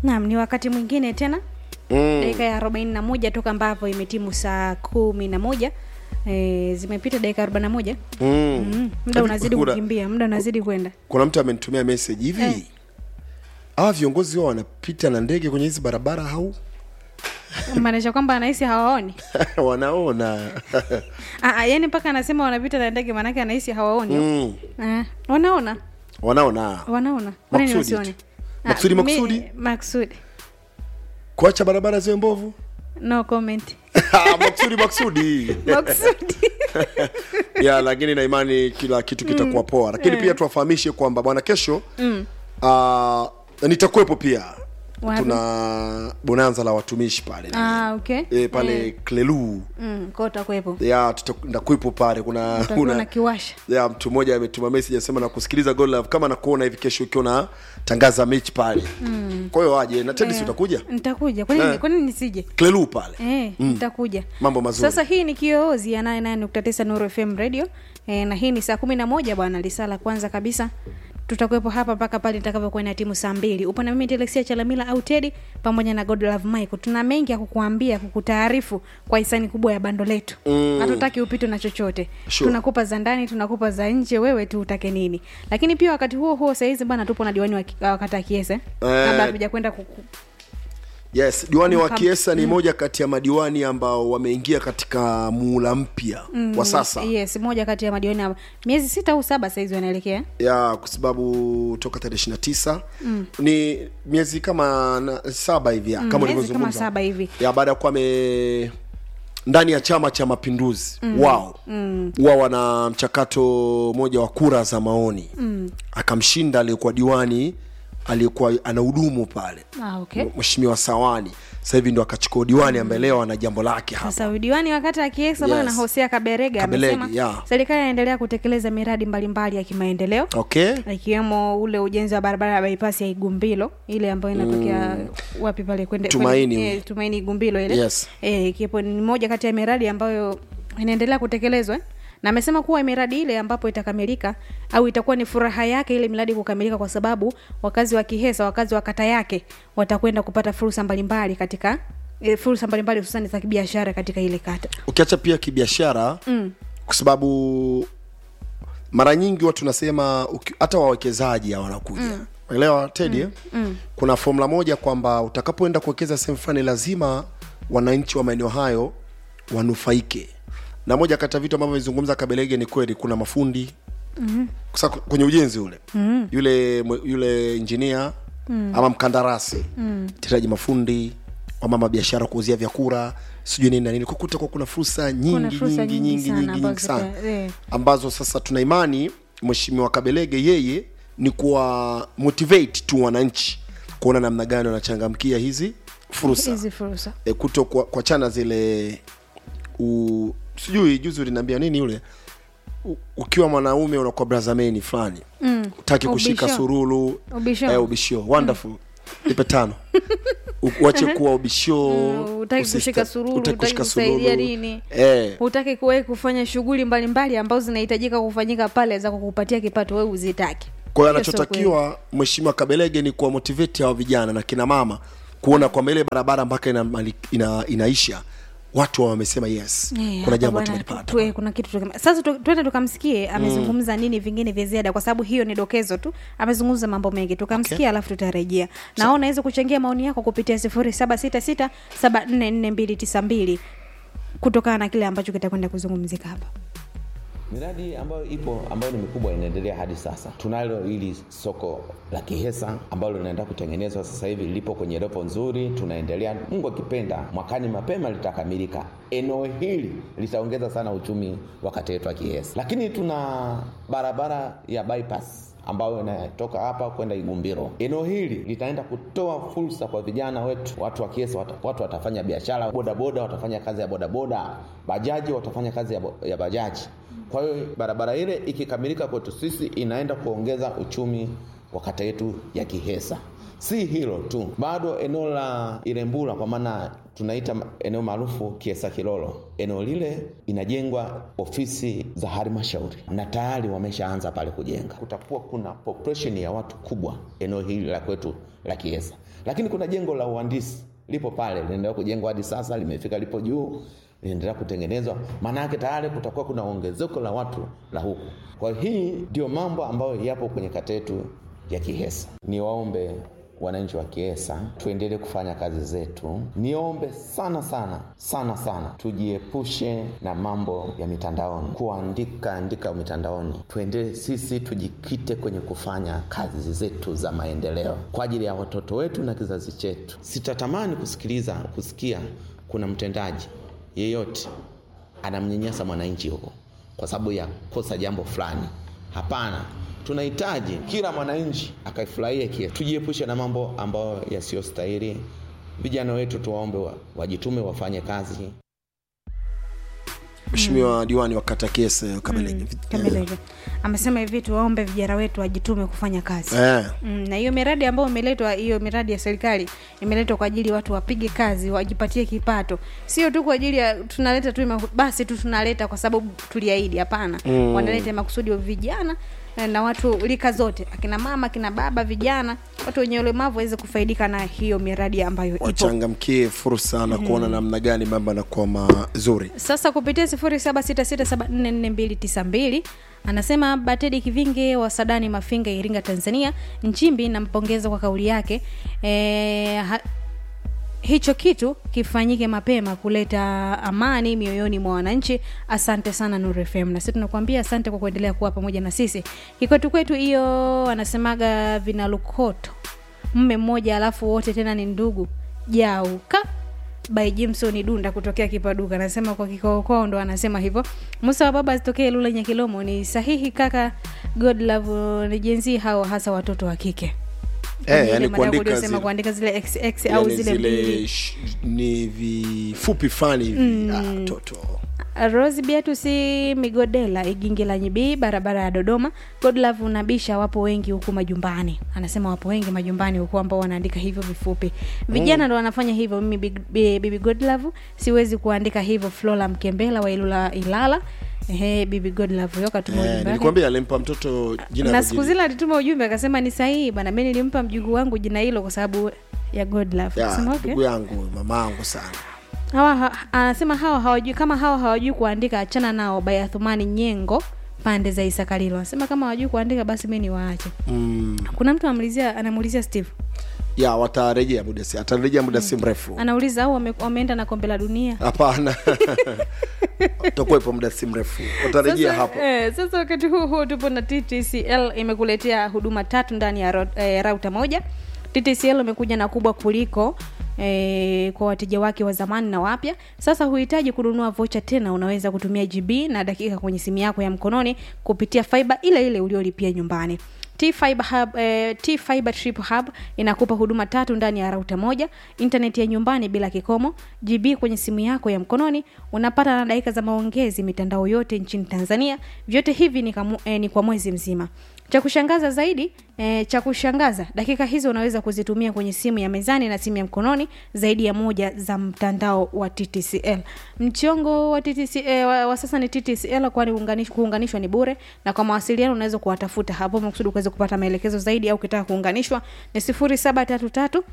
Naam, ni wakati mwingine tena Mm. dakika ya arobaini na moja toka ambapo imetimu saa kumi na moja e, zimepita dakika arobaini na moja Mm. mm. muda Hivi unazidi kuna- kukimbia muda unazidi kwenda Kuna mtu amenitumia message hivi Eh. hawa viongozi wao wanapita na ndege kwenye hizi barabara au maanisha kwamba anahisi hawaoni wanaona Ah, ah, yani mpaka anasema wanapita na ndege maanake anahisi hawaoni mm. Ah, wanaona wanaona wanaona Kwa nini Makusudi wasione tu. Ah, Makusudi, mi- makusudi? makusudi kuacha barabara ziwe mbovu no comment maksudi maksudi makusudi ya lakini na imani kila kitu kitakuwa poa lakini pia tuwafahamishe kwamba bwana kesho mm. uh, nitakuwepo pia Wapi? tuna bonanza la watumishi pale ah, okay e, pale klelu mm, kwa utakuwepo ya tuta- ndakuwepo pale kuna utakuwa na kuna kiwasha ya mtu mmoja ametuma message anasema na kusikiliza God Love kama nakuona hivi kesho ukiwa na tangaza mechi pale mm. kwa hiyo aje na Teddy si utakuja nitakuja kwa nini Eh. kwa nini nisije klelu pale Eh, nitakuja Mambo mazuri. sasa hii ni kioozi ya 99.9 Nuru FM radio eh, na hii ni saa kumi na moja bwana lisaa la kwanza kabisa tutakuwepo hapa mpaka pale itakavyokuwa ina timu saa mbili upo na mimi telexia chalamila au tedi pamoja na godlove michael tuna mengi ya kukuambia kukutaarifu kwa hisani kubwa ya bando letu Mm. hatutaki upitwe na chochote Sure. tunakupa za ndani tunakupa za nje wewe tu utake nini lakini pia wakati huo huo sahizi bwana tupo na diwani wa ki- wa kata ya kiese kabla hatuja kwenda kuku- yes diwani wa Mkam- kiesa ni moja kati ya madiwani ambao wameingia katika muula mpya mm. wa sasa yes moja kati ya madiwani hapa. miezi sita au saba sahizi wanaelekea ya kwa sababu toka tarehe ishiri na tisa mm. ni miezi kama na, saba hivi ya, Mm, kama miezi ulivyozungumza kama saba hivi. ya baada ya kuwa ame ndani ya chama cha mapinduzi mm. wao mm. wao wana mchakato moja wa kura za maoni mm. akamshinda aliyekuwa diwani aliyekuwa anahudumu pale ah, okay. mheshimiwa sawani sasa hivi ndo akachukua diwani ambaye leo ana jambo lake hapa sasa diwani wakati akiesa bwana Yes. hosea kaberega Kaberega, amesema yeah. serikali inaendelea kutekeleza miradi mbalimbali ya kimaendeleo okay ikiwemo ule ujenzi wa barabara ya bypass ya igumbilo ile ambayo inatokea wapi pale kwende Tumaini. kwende- eh, tumaini igumbilo ile Yes. eh, ikiwepo ni moja kati ya miradi ambayo inaendelea kutekelezwa eh. na amesema kuwa miradi ile ambapo itakamilika au itakuwa ni furaha yake ile miradi kukamilika kwa sababu wakazi wa kihesa wakazi wa kata yake watakwenda kupata fursa mbalimbali katika e, fursa mbalimbali hususani za kibiashara katika ile kata ukiacha pia kibiashara mm. kwa sababu mara nyingi watu nasema uki- hata wawekezaji hawa wanakuja mm. elewa tedi mm. mm. kuna formula moja kwamba utakapoenda kuwekeza sehemu fulani lazima wananchi wa maeneo hayo wanufaike na moja kati ya vitu ambavyo vizungumza kabelege ni kweli kuna mafundi mm-hmm. kwenye ujenzi ule mm-hmm. yule mwe- yule injinia mm. ama mkandarasi mm. tiraji mafundi wamama biashara kuuzia vyakula sijui nini na nini kukuta kwa kuna fursa nyingi fursa nyingi nyingi nyingi sana nyingi nyingi ambazo sana zita- eh. ambazo sasa tuna imani mheshimiwa kabelege yeye ni kuwa motivate tu wananchi kuona namna gani wanachangamkia hizi fursa hizi fursa e, kuto kwa, kwa chana zile u, sijui juzi uliniambia nini yule U, ukiwa mwanaume unakuwa brazameni fulani mm. utaki kushika Ubisho. surulu Ubisho. eh, ubisho wonderful nipe tano U- uache kuwa ubisho Mm, hutaki usista- kushika sururu, hutaki hutaki kushika kusaidia sururu. nini. eh, hutaki kuwahi kufanya shughuli mbalimbali ambazo zinahitajika kufanyika pale za kukupatia kipato wewe uzitaki kwa hiyo Hiyo sio anachotakiwa mheshimiwa kabelege ni kuwa motivate hawa vijana na kina mama kuona kwamba ile barabara mpaka ina, ina, inaisha watu wamesema yes Eh, kuna hapa jambo bwana, tumelipata tu- kuna kitu tukima- sasa tu- twende tukamsikie amezungumza nini vingine vya ziada kwa sababu hiyo ni dokezo tu amezungumza mambo mengi tukamsikia Okay. alafu tutarejea na unaweza kuchangia maoni yako kupitia sifuri saba sita sita saba nne nne mbili tisa mbili kutokana na kile ambacho kitakwenda kuzungumzika hapa Miradi ambayo ipo ambayo ni mikubwa inaendelea hadi sasa. Tunalo hili soko la Kihesa ambalo linaenda kutengenezwa sasa hivi, lipo kwenye lepo nzuri, tunaendelea. Mungu akipenda, mwakani mapema litakamilika. Eneo hili litaongeza sana uchumi wa kata yetu ya Kihesa, lakini tuna barabara ya bypass ambayo inatoka hapa kwenda Igumbiro. Eneo hili litaenda kutoa fursa kwa vijana wetu, watu wa Kiesa, watu, watu watafanya biashara, bodaboda watafanya kazi ya bodaboda, bajaji watafanya kazi ya, bo- ya bajaji. Kwa hiyo barabara ile ikikamilika kwetu sisi inaenda kuongeza uchumi wa kata yetu ya Kihesa. Si hilo tu, bado eneo la Ilembula kwa maana tunaita eneo maarufu Kiesa Kilolo, eneo lile inajengwa ofisi za halmashauri na tayari wameshaanza pale kujenga. Kutakuwa kuna population ya watu kubwa eneo hili la kwetu la Kiesa, lakini kuna jengo la uhandisi lipo pale, linaendelea kujengwa hadi sasa, limefika lipo juu linaendelea kutengenezwa. Maana yake tayari kutakuwa kuna ongezeko la watu la huku. Kwa hii ndio mambo ambayo yapo kwenye kata yetu ya Kihesa. Niwaombe wananchi wa Kiesa tuendelee kufanya kazi zetu. Niombe sana sana sana sana, tujiepushe na mambo ya mitandaoni, kuandika andika mitandaoni. Tuendelee sisi, tujikite kwenye kufanya kazi zetu za maendeleo kwa ajili ya watoto wetu na kizazi chetu. Sitatamani kusikiliza kusikia kuna mtendaji yeyote anamnyanyasa mwananchi huko kwa sababu ya kosa jambo fulani. Hapana, tunahitaji kila mwananchi akaifurahia kile. Tujiepushe na mambo ambayo yasiyostahili. Vijana wetu tuwaombe wa, wajitume wafanye kazi. Mheshimiwa diwani wa kata Kese Kabelege. Kamelege amesema hivi, tuwaombe vijana wetu wajitume kufanya kazi Eh, Mm, na hiyo miradi ambayo imeletwa hiyo miradi ya serikali imeletwa kwa ajili watu wapige kazi wajipatie kipato sio tu kwa ajili ya tunaleta tu ima- basi tu tunaleta kwa sababu tuliahidi hapana mm. wanaleta makusudi wa vijana eh, na watu rika zote akina mama akina baba vijana watu wenye ulemavu waweze kufaidika na hiyo miradi ambayo ipo wachangamkie fursa na kuona namna gani mambo yanakuwa mazuri. sasa kupitia 0766744292 anasema batedi kivinge wa sadani mafinga iringa tanzania nchimbi nampongeza kwa kauli yake e, ha, hicho kitu kifanyike mapema kuleta amani mioyoni mwa wananchi asante sana Nuru FM na sisi tunakuambia asante kwa kuendelea kuwa pamoja na sisi kikwetu kwetu hiyo anasemaga vinalukoto mme mmoja alafu wote tena ni ndugu jauka by jimson dunda kutokea kipaduka anasema kwa kikao kwao ndo anasema hivyo musa wa baba asitokee lula nyakilomo ni sahihi kaka god love ni jenzi hao hasa watoto wa kike Eh, Ile yani maana kuandika uliyosema zile, kuandika zile xx au yani zile mbili zile sh- ni vifupi fulani hivi ah, toto Rose Beatus Migodela Igingi la Nyibii, barabara ya Dodoma. Godlove unabisha, wapo wengi huku majumbani. Anasema wapo wengi majumbani huku ambao wanaandika hivyo vifupi. Vijana ndo wanafanya hivyo. Mimi Big- Bi- Bibi Godlove siwezi kuandika hivyo. Flora Mkembela wa Ilula Ilala. Ehe, Bibi Godlove yoka tuma eh, ujumbe wake. nilikwambia alimpa mtoto jina Na la siku jina. zile alituma ujumbe akasema ni sahihi bana, mimi nilimpa mjukuu wangu jina hilo kwa sababu ya Godlove. Ya, Akasema okay ndugu yangu mamangu sana hawa ha, anasema hawa hawajui kama hawa hawajui kuandika achana nao by Athumani Nyengo pande za Isakalilo anasema kama hawajui kuandika basi mi niwaache mm, kuna mtu anamuulizia anamuulizia Steve ya watarejea muda si atarejea muda si mrefu anauliza au wame, wameenda na kombe la dunia hapana utakuwepo muda si mrefu watarejea sasa, hapo eh, sasa wakati huu huu tupo na ttcl imekuletea huduma tatu ndani ya ro- eh, rauta moja ttcl imekuja na kubwa kuliko E, kwa wateja wake wa zamani na wapya sasa huhitaji kununua vocha tena unaweza kutumia gb na dakika kwenye simu yako ya mkononi kupitia fiber ile ile uliolipia nyumbani T-Fiber Hub, eh, T-Fiber Trip Hub inakupa huduma tatu ndani ya rauta moja, intaneti ya nyumbani bila kikomo, GB kwenye simu yako ya mkononi, unapata na dakika za maongezi mitandao yote nchini Tanzania. Vyote hivi ni, kamu, eh, ni kwa mwezi mzima. Cha kushangaza zaidi eh, cha kushangaza dakika hizo unaweza kuzitumia kwenye simu ya mezani na simu ya mkononi zaidi ya moja za mtandao wa TTCL. Mchongo wa TTCL wa, wa sasa ni TTCL kwani uunganish- kuunganishwa ni bure na kwa mawasiliano unaweza kuwatafuta hapo makusudi kuweza kupata maelekezo zaidi au ukitaka kuunganishwa ni 0733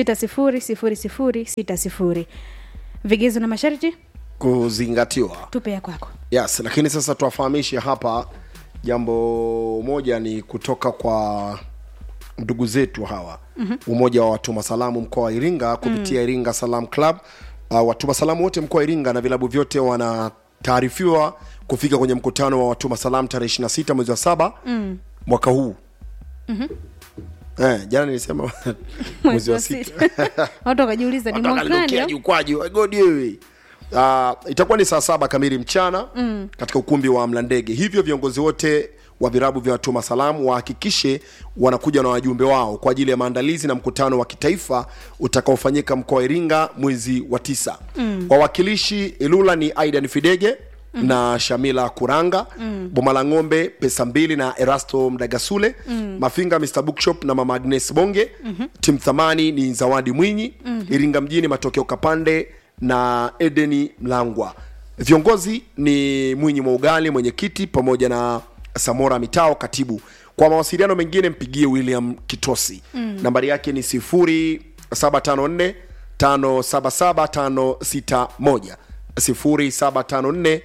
600060. Vigezo na masharti kuzingatiwa tupe ya kwako. yes lakini sasa tuwafahamishe hapa jambo moja ni kutoka kwa ndugu zetu hawa mm-hmm. umoja wa watuma salamu mkoa wa iringa kupitia mm. iringa salam club uh, watuma salamu wote mkoa wa iringa na vilabu vyote wanataarifiwa kufika kwenye mkutano wa watuma salamu tarehe 26 mwezi wa saba mm. mwaka huu mm-hmm. eh, jana nilisema mwezi wa sita Watu wakajiuliza ni Watu mwakani wakalirukia au? jukwaji wagodi wewe uh, itakuwa ni saa saba kamili mchana mm. katika ukumbi wa mlandege hivyo viongozi wote wa virabu vya watuma salamu wahakikishe wanakuja na wajumbe wao kwa ajili ya maandalizi na mkutano wa kitaifa utakaofanyika mkoa wa iringa mwezi wa tisa mm. wawakilishi ilula ni aidan fidege mm. na shamila kuranga mm. boma la ng'ombe pesa mbili na erasto mdagasule mm. mafinga mr bookshop na mama agnes bonge mm-hmm. tim thamani ni zawadi mwinyi mm-hmm. iringa mjini matokeo kapande na edeni mlangwa viongozi ni mwinyi mwa ugali mwenyekiti pamoja na samora mitao katibu kwa mawasiliano mengine mpigie william kitosi mm. nambari yake ni 0754 577561 0754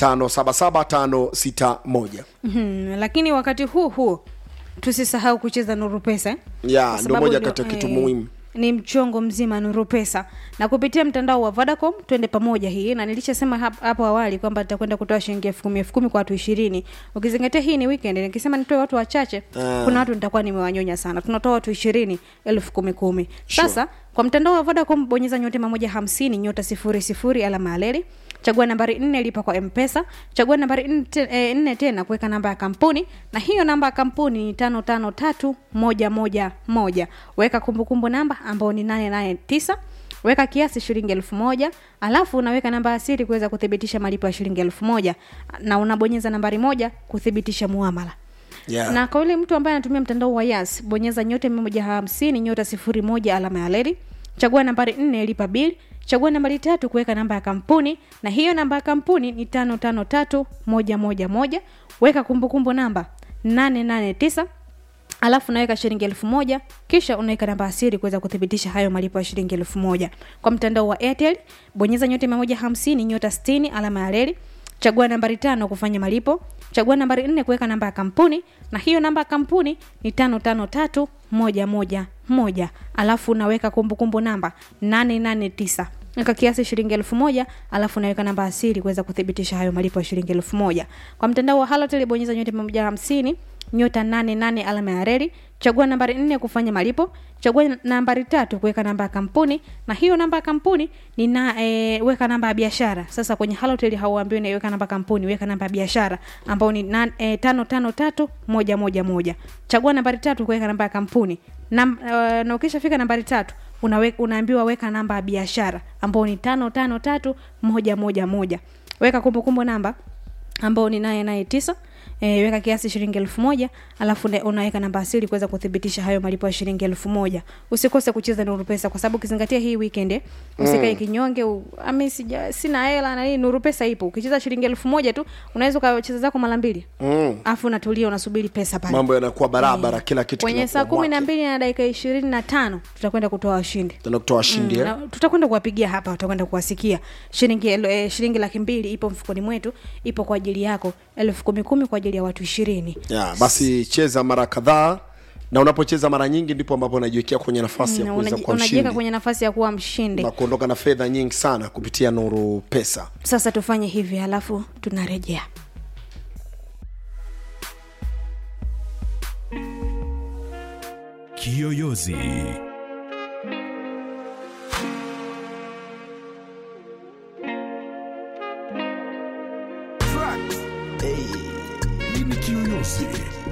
577561 Mhm, lakini wakati huu huu tusisahau kucheza nuru pesa eh? Ya, Kwa ndio sababu moja ndio, kati ya kitu eh, muhimu. ni mchongo mzima nuru pesa na kupitia mtandao wa vodacom twende pamoja hii na nilishasema hap- hapo awali kwamba nitakwenda kutoa shilingi elfu kumi elfu kumi kwa watu ishirini ukizingatia hii ni weekend nikisema nitoe watu wachache Ah. kuna watu nitakuwa nimewanyonya sana tunatoa watu ishirini elfu kumi kumi sasa kwa mtandao wa vodacom bonyeza nyota mia moja hamsini nyota sifuri sifuri alama ya leli chagua nambari nne lipa kwa mpesa chagua nambari nne te- eh, nne tena kuweka namba ya kampuni na hiyo namba ya kampuni ni tano tano tatu moja moja moja weka kumbukumbu namba ambao ni nane nane tisa weka kiasi shilingi elfu moja alafu unaweka namba ya siri kuweza kuthibitisha malipo ya shilingi elfu moja na unabonyeza nambari moja kuthibitisha muamala Yeah. na kwa yule mtu ambaye anatumia mtandao wa yas bonyeza nyota mia moja hamsini nyota sifuri moja alama ya leli chagua nambari nne lipa bili chagua nambari tatu kuweka namba ya kampuni na hiyo namba ya kampuni ni tano tano tatu moja moja moja weka kumbukumbu namba nane nane tisa alafu unaweka shilingi elfu moja kisha unaweka namba ya siri kuweza kuthibitisha hayo malipo ya shilingi elfu moja kwa mtandao wa airtel bonyeza nyota mia moja hamsini nyota stini alama ya reli chagua nambari tano kufanya malipo chagua nambari nne kuweka namba ya kampuni na hiyo namba ya kampuni ni tano tano tatu moja moja moja alafu unaweka kumbukumbu namba nane nane tisa weka kiasi shilingi elfu moja alafu unaweka namba ya siri kuweza kuthibitisha hayo malipo ya shilingi elfu moja kwa mtandao wa halotel bonyeza nyota mia moja hamsini nyota nane nane alama ya reli chagua nambari nne kufanya malipo chagua nambari tatu kuweka namba ya kampuni na hiyo namba ya kampuni ni na e, weka namba ya biashara sasa kwenye halotel hauambiwi naiweka namba ya kampuni weka namba ya biashara ambao ni na, e, tano tano tatu moja moja moja chagua nambari tatu kuweka namba ya kampuni Nam, e, na ukishafika nambari tatu unawe, unaambiwa weka namba ya biashara ambao ni tano tano tatu moja moja moja weka kumbukumbu namba ambao ni naye naye tisa e, weka kiasi shilingi elfu moja alafu ne- unaweka namba asili kuweza kuthibitisha hayo malipo ya shilingi elfu moja usikose kucheza nuru pesa kwa sababu ukizingatia hii weekend eh, usikae kinyonge u- ami sija sina hela na nini nuru pesa ipo ukicheza shilingi elfu moja tu unaweza ukacheza zako mara mbili mm. alafu unatulia unasubiri pesa pale mambo yanakuwa barabara kila kitu kwenye kinakuwa saa kumi na mwake. mbili na dakika ishirini na tano tutakwenda kutoa washindi Tena kutoa washindi Mm, eh? na tutakwenda kuwapigia hapa tutakwenda kuwasikia shilingi elo- eh, shilingi laki mbili ipo mfukoni mwetu ipo kwa ajili yako elfu kumi kumi kwa ajili ya watu ishirini ya basi cheza mara kadhaa na unapocheza mara nyingi ndipo ambapo unajiwekea kwenye nafasi ya Na kuweza unaji- kuwa unajiweka mshindi kwenye nafasi ya kuwa mshindi na kuondoka na fedha nyingi sana kupitia nuru pesa sasa tufanye hivi halafu tunarejea Kiyoyozi. Hey, mimi Kiyoyozi.